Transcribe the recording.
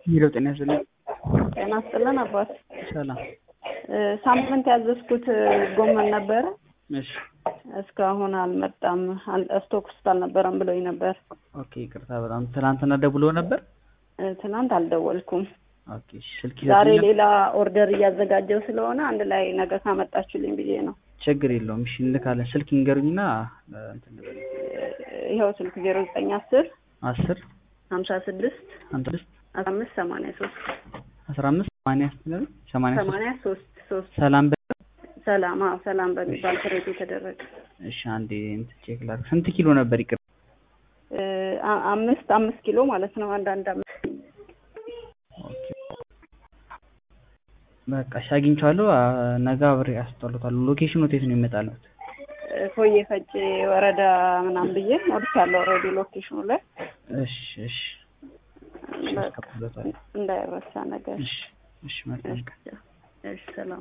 ሄሎ ጤና ይስጥልኝ። ጤና ይስጥልን አባት። ሰላም። ሳምንት ያዘዝኩት ጎመን ነበረ እሺ እስካሁን አልመጣም። አል- ስቶክ ውስጥ አልነበረም ብሎኝ ነበር። ኦኬ ይቅርታ በጣም ትናንትና ደውሎ ነበር። እ፣ ትናንት አልደወልኩም። ኦኬ እሺ፣ ስልክ ዛሬ ይዘግኛል። ሌላ ኦርደር እያዘጋጀው ስለሆነ አንድ ላይ ነገ ካመጣችሁልኝ ብዬ ነው። ችግር የለውም። እሺ እንልካለን። ስልክ ይንገሩኝና እ፣ እንትን ልበል። እ፣ ይኸው ስልክ ዜሮ ዘጠኝ አስር አስር ሀምሳ ስድስት አንድ ስድስት አስራ አምስት ሰማንያ ሶስት አስራ አምስት ሰማንያ ስትነግረኝ ሰማንያ ሶስት ሰማንያ ሶስት ሶስት ሰላም በ ሰላም አዎ ሰላም በሚባል ፍሬት የተደረገ እሺ አንዴ እንትን ቼክ ላድርግ። ስንት ኪሎ ነበር? ይቅር እ፣ አ- አምስት አምስት ኪሎ ማለት ነው። አንዳንድ አምስት ኦኬ በቃ እሺ አግኝቼዋለሁ። አ፣ ነገ አብሬ አስጠሉታለሁ። ሎኬሽኑ የት ነው ይመጣሉት? እ፣ ፎዬ ፈጬ ወረዳ ምናምን ብዬ ሞልቻለሁ ኦልሬዲ ሎኬሽኑ ላይ እሺ እሺ እሺ በቃ አስቀብሎታለሁ። እንዳይረሳ ነገር እሺ እሺ መልካም ቀን። እሺ ሰላም